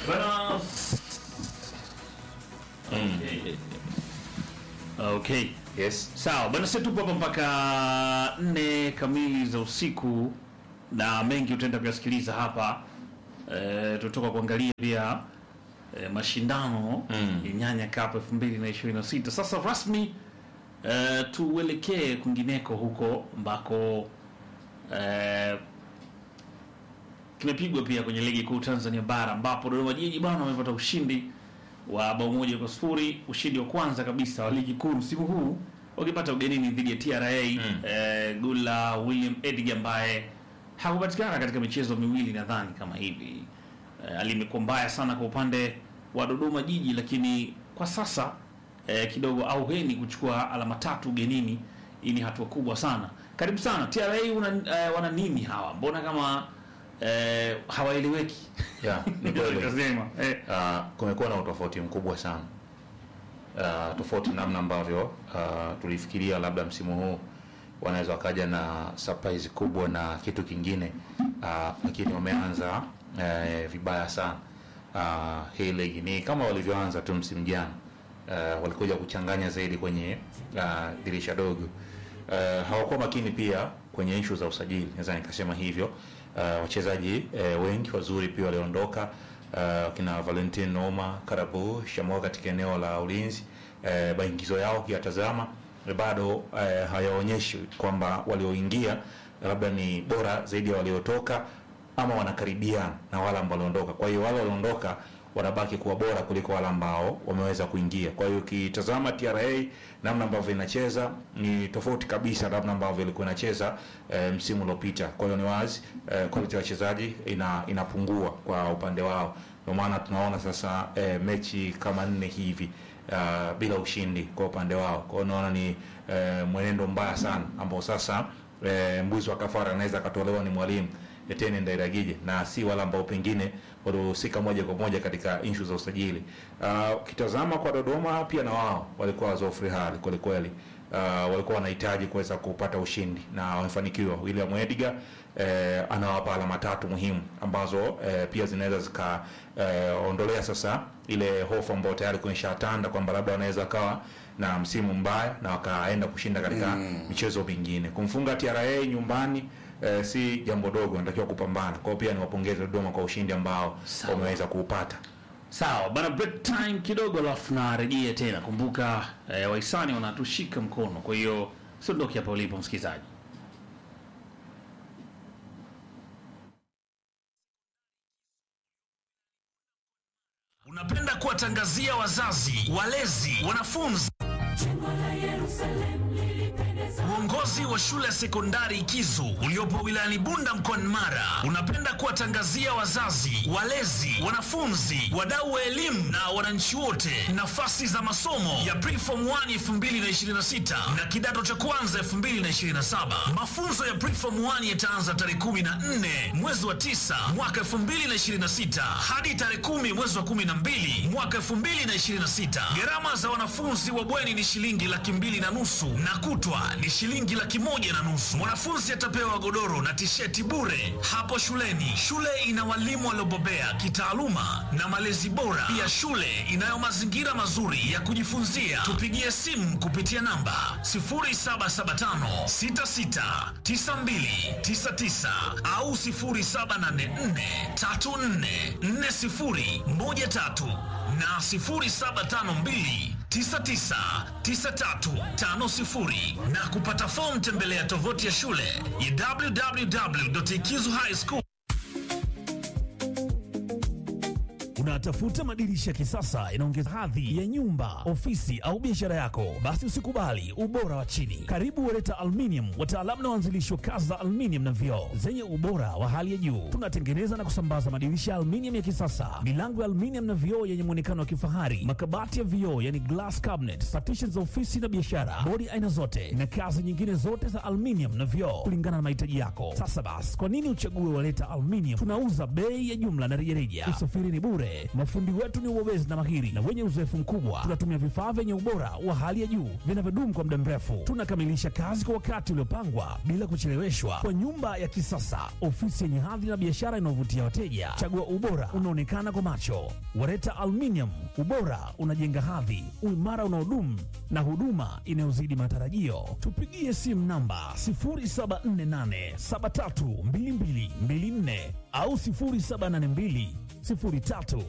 Bana. Okay. Okay. Yes. Sawa bana, sisi tupo hapa mpaka nne kamili za usiku na mengi utaenda kuyasikiliza hapa. E, tutoka kuangalia pia e, mashindano Mm. ya Nyanya Cup 2026. Sasa rasmi e, tuelekee kwingineko huko ambako e, kimepigwa pia kwenye ligi kuu Tanzania bara ambapo Dodoma Jiji bwana wamepata ushindi wa bao moja kwa sifuri, ushindi wa kwanza kabisa wa ligi kuu msimu huu wakipata ugenini dhidi ya TRA Mm. eh, Gula William Edgar ambaye hakupatikana katika michezo miwili nadhani kama hivi. Eh, hali imekuwa mbaya sana kwa upande wa Dodoma Jiji, lakini kwa sasa eh, kidogo auheni kuchukua alama tatu ugenini. Hii ni hatua kubwa sana. Karibu sana TRA, una, eh, wana nini hawa? Mbona kama eh, hawaeleweki? Yeah, ni kweli. Nikasema, eh, Uh, kumekuwa na utofauti mkubwa sana uh, tofauti namna ambavyo uh, tulifikiria labda msimu huu wanaweza wakaja na surprise kubwa na kitu kingine uh, lakini wameanza uh, vibaya sana uh, hii ligi ni kama walivyoanza tu msimu jana uh, walikuja kuchanganya zaidi kwenye uh, dirisha dogo uh, hawakuwa makini pia kwenye ishu za usajili naweza nikasema hivyo uh, wachezaji uh, wengi wazuri pia waliondoka uh, kina Valentin Noma Karabu Shamoa katika eneo la ulinzi uh, maingizo yao ukiyatazama eh, bado uh, hayaonyeshi kwamba walioingia labda ni bora zaidi ya waliotoka ama wanakaribiana na wale ambao waliondoka. Kwa hiyo wale waliondoka wanabaki kuwa bora kuliko wale ambao wameweza kuingia. Kwa hiyo ukitazama TRA namna ambavyo inacheza ni tofauti kabisa na namna ambavyo ilikuwa inacheza e, msimu uliopita. Kwa hiyo ni wazi e, quality ya wachezaji ina, inapungua kwa upande wao. Ndio maana tunaona sasa e, mechi kama nne hivi uh, bila ushindi kwa upande wao. Kwa hiyo naona ni e, mwenendo mbaya sana ambao sasa e, mbuzi wa kafara anaweza akatolewa ni mwalimu Etienne Ndairagije na si wale ambao pengine walihusika moja kwa moja katika inshu za usajili. Ah, Ukitazama kwa Dodoma pia na wao walikuwa wazofri hali kweli kweli. Uh, walikuwa wanahitaji kuweza kupata ushindi na wamefanikiwa. William Edgar eh, anawapa alama tatu muhimu ambazo eh, pia zinaweza zikaondolea sasa ile hofu ambayo tayari kuishatanda kwamba labda wanaweza kawa na msimu mbaya na wakaenda kushinda katika michezo mingine. Kumfunga TRA nyumbani eh, si jambo dogo, anatakiwa kupambana. Kwa hiyo pia niwapongeze Dodoma kwa ushindi ambao Sawa. wameweza kuupata. Sawa bana, break time kidogo, alafu narejea tena. Kumbuka eh, wahisani wanatushika mkono, kwa hiyo usiondoke hapa ulipo msikilizaji. Unapenda kuwatangazia wazazi, walezi, wanafunzi Uongozi wa shule ya sekondari Kizu uliopo wilayani Bunda mkoani Mara unapenda kuwatangazia wazazi, walezi, wanafunzi, wadau wa elimu na wananchi wote nafasi za masomo ya Preform 1 2026 na kidato cha kwanza 2027. Mafunzo ya Preform 1 yataanza tarehe 14 mwezi wa 9 mwaka 2026 hadi tarehe 10 mwezi wa 12 mwaka 2026. Gharama za wanafunzi wa bweni ni shilingi laki mbili na nusu na kutwa ni shilingi laki moja na nusu. Mwanafunzi atapewa godoro na tisheti bure hapo shuleni. Shule ina walimu waliobobea kitaaluma na malezi bora. Pia shule inayo mazingira mazuri ya kujifunzia. Tupigie simu kupitia namba 0775 66 92 99 au 0784 34 40 13 na 0752 999350 na kupata fomu tembelea tovuti ya shule ya www.ikizu high school Unatafuta madirisha ya kisasa yanaongeza hadhi ya nyumba, ofisi au biashara yako? Basi usikubali ubora wa chini. Karibu Wereta Aluminium, wataalamu na waanzilishi wa kazi za aluminium na vioo zenye ubora wa hali ya juu. Tunatengeneza na kusambaza madirisha ya aluminium ya kisasa, milango ya aluminium na vioo yenye muonekano wa kifahari, makabati ya vioo yani glass cabinet, partitions za ofisi na biashara, bodi aina zote na kazi nyingine zote za aluminium na vioo kulingana na mahitaji yako. Sasa basi, kwa nini uchague Wereta Aluminium? Tunauza bei ya jumla na rejareja, usafiri ni bure Sare. Mafundi wetu ni wabobezi na mahiri na wenye uzoefu mkubwa. Tunatumia vifaa vyenye ubora wa hali ya juu vinavyodumu kwa muda mrefu. Tunakamilisha kazi kwa wakati uliopangwa bila kucheleweshwa, kwa nyumba ya kisasa, ofisi yenye hadhi na biashara inayovutia wateja. Chagua ubora unaonekana kwa macho. Wareta Aluminium, ubora unajenga hadhi, uimara unaodumu na huduma inayozidi matarajio. Tupigie simu namba 0748732224 au 0782 03